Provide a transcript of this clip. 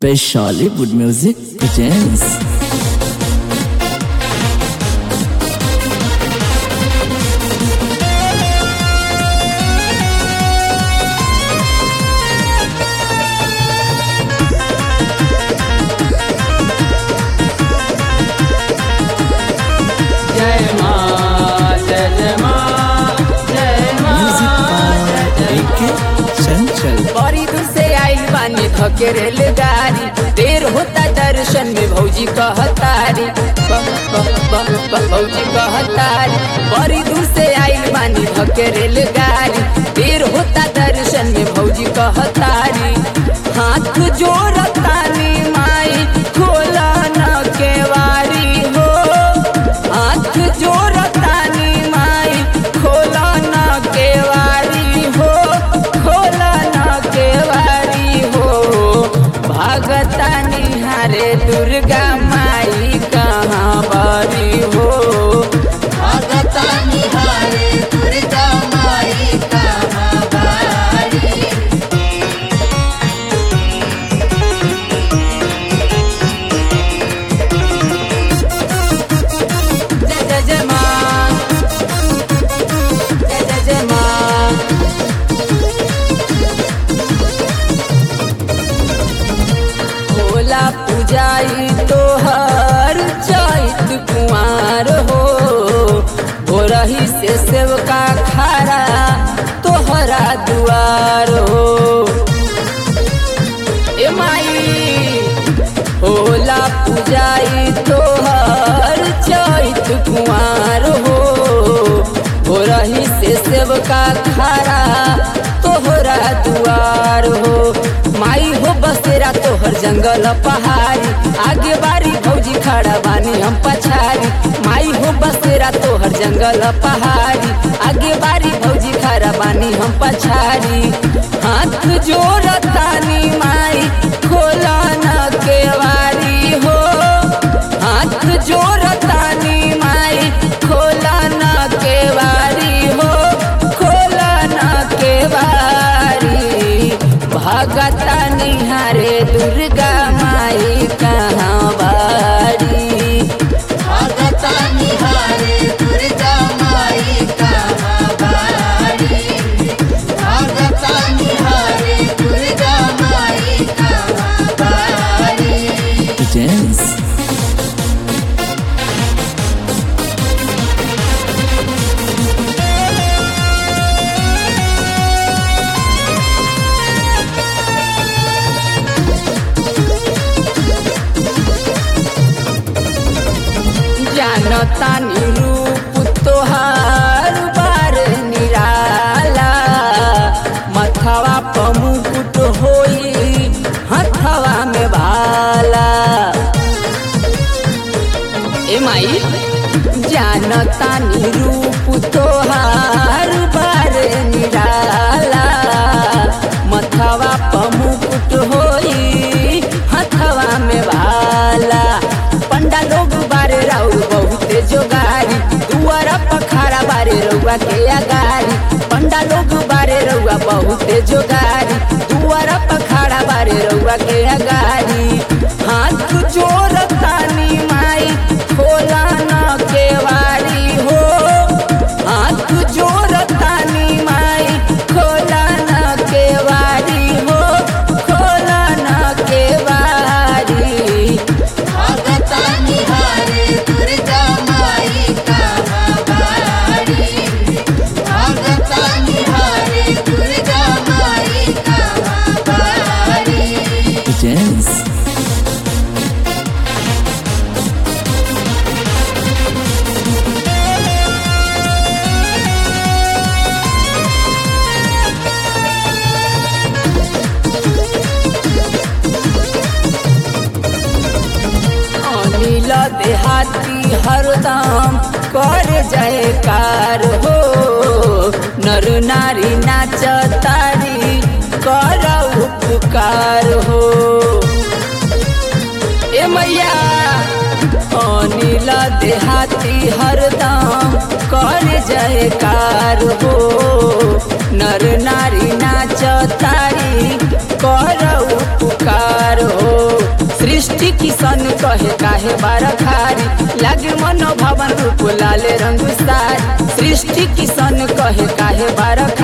Bollywood music presents जय माँ जय जय माँ जय माँ music by A.K. Chanchal. बड़ी दूर से आइल बानी थके रेलगाड़ी देर होता दर्शन में भौजी कहतारी ब- ब- ब- ब- भौजी कहतारी बड़ी दूर से आइल बानी थके रेलगाड़ी देर होता दर्शन में भौजी कहतारी हाथ जोड़तानी माई खोला न केवारी हो हाथ जोड़तानी माई खोला न केवारी हो खोला न केवारी हो भागता निहारे दुर्गा माई कहाँ बारी हो भगता निहारे दुर्गा माई कहाँ बारी जय जय जय माँ जय जय जय माँ भोला पुजाई तोहर चैत कुमार हो भोरही से सेवका खारा तोहरा दुआर हो ए माई होला पुजाई तोहर चैत कुमार हो भोरही से सेवका खारा तोहरा दुआर हो माई हो बसेरा तोहर जंगल पहाड़ी आगे बारी भौजी खड़ा बानी हम पछाड़ी माई हो बसेरा तोहर जंगल पहाड़ी आगे बारी भौजी खड़ा बानी हम पछाड़ी हाथ जोड़तानी माई खोला न केवारी हो हाथ जोड़तानी माई खोला न केवारी हो खोला न केवारी भगता निहारे दुर्गा माई कहाँ बारी भगता निहारे दुर्गा माई कहाँ बारी भगता निहारे दुर्गा माई कहाँ बारी Presents जानतानी रूप तोहार बार निराला मथवा प मुकुट होई हथवा में भाला ए माई जानतानी रूप तोहार बार निराला मथवा प मुकुट होई हथवा में भाला पंडा लोग बारे राउर बहुते जोगारी दुआरा पखारा बारे रउआ के अगारी पंडा लोग बारे रउआ बहुते जोगारी दुआरा पखारा बारे रउआ के अगारी हाथ जोड़तानी माई खोला न केवारी हो हाथ जोड़तानी माई खोला न केवारी हो खोला न केवारी भगता निहारे दुर्गा माई कहाँ बारी भगता निहारे दुर्गा माई कहाँ बारी Presents अनिल देहाती हरदम कर जयकार हो नर नारी नाच तारी कर उपकार हो ए मैया अनिल देहाती हरदम कर जयकार हो नर नारी नाच तारी करऊ पुकार हो सृष्टि किसन कहे काहे बारखारी लागे मन भवन रूप लाल रंग सारी सृष्टि किसन कहे काहे बारखारी